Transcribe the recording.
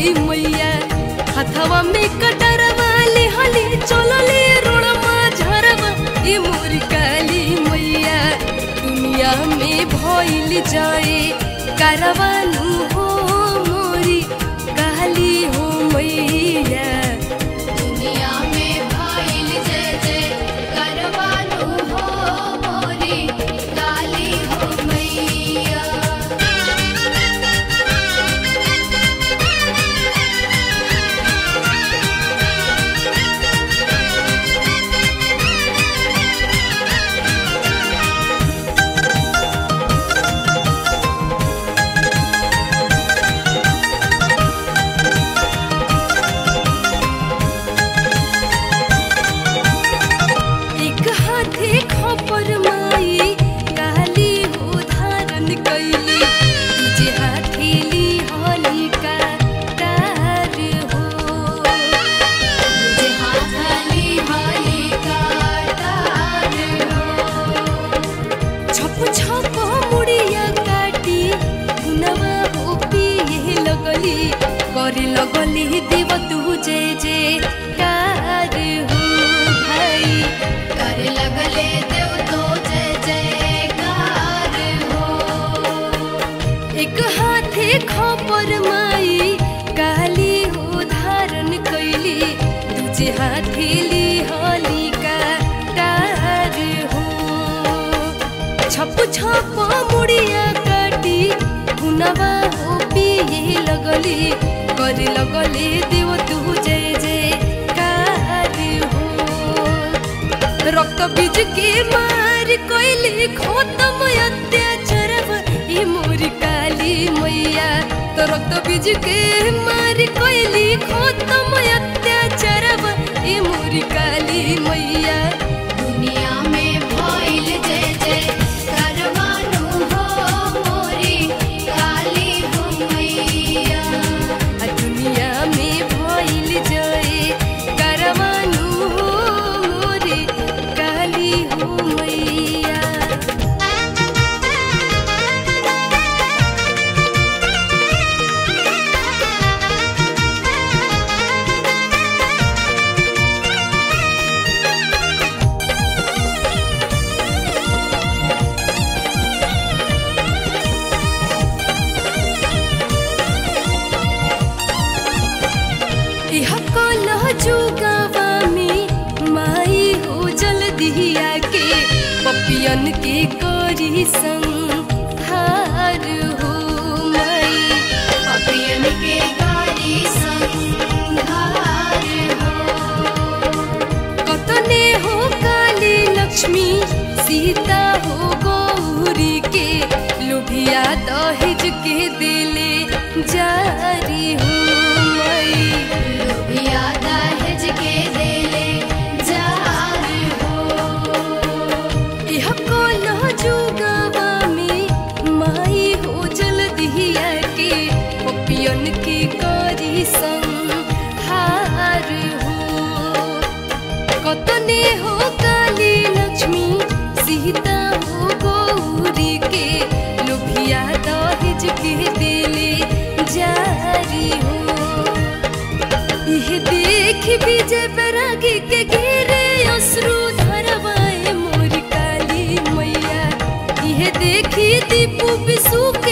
मैया हथवा में कटरवा ले हली चलले रोड़मा झरवा ए मोरी काली मैया दुनिया में भइल जाए कारवानु हो मोरी काली हो मैया दुनिया में भाइल जय जय करवानु हो मोरी काली हो मैया एक हाथे खपर माई काली हो धारण कैली जे हाथेली हलिका तार हो जे हाथली वाली काटार हो छप छप मुड़िया काटी गुनवा हो पिए लगली करे लगली देव तू जे जे कार हो भाई करे लगले देव तो जय जयकार हो एक हाथे खपर माई काली हो धारण कैली दूजे हाथेली हलिका टार हो छप छप मुड़िया काटी गुनवा हो पिए लगली करे लगले देव तू जय जय कार हो रक्त बीज के मार कोइली खत्म अत्याचार ई मोरी काली मैया तो रक्त बीज के मार कोइली खत्म अत्याचार ई मोरी काली मैया दुनिया में भाइल जय जय करवानु हो मोरी काली हो मैया आ दुनिया में भइल जय करवानु हो मोरी काली हो मैया इह कलह जुगावा में माई हो जल्दी आके पपियन के करी संहार हो माई पपियन के गारी संघार हो कतने हो काली लक्ष्मी सीता हो गौरी के लुभिया दहेज के दिले जारी हो माई लोभिया दहेज के देले जार हो यह कलह जुगावा में माई हो जल्दी आके पपियन के करी संहार हो कतने हो काली लक्ष्मी सीता हो गौरी के लुभिया दहेज के दिले जारी हो यह देख विजय बैरागी के घेरे अश्रु धरवाए मोर काली मैया यह देखी दीपू विशु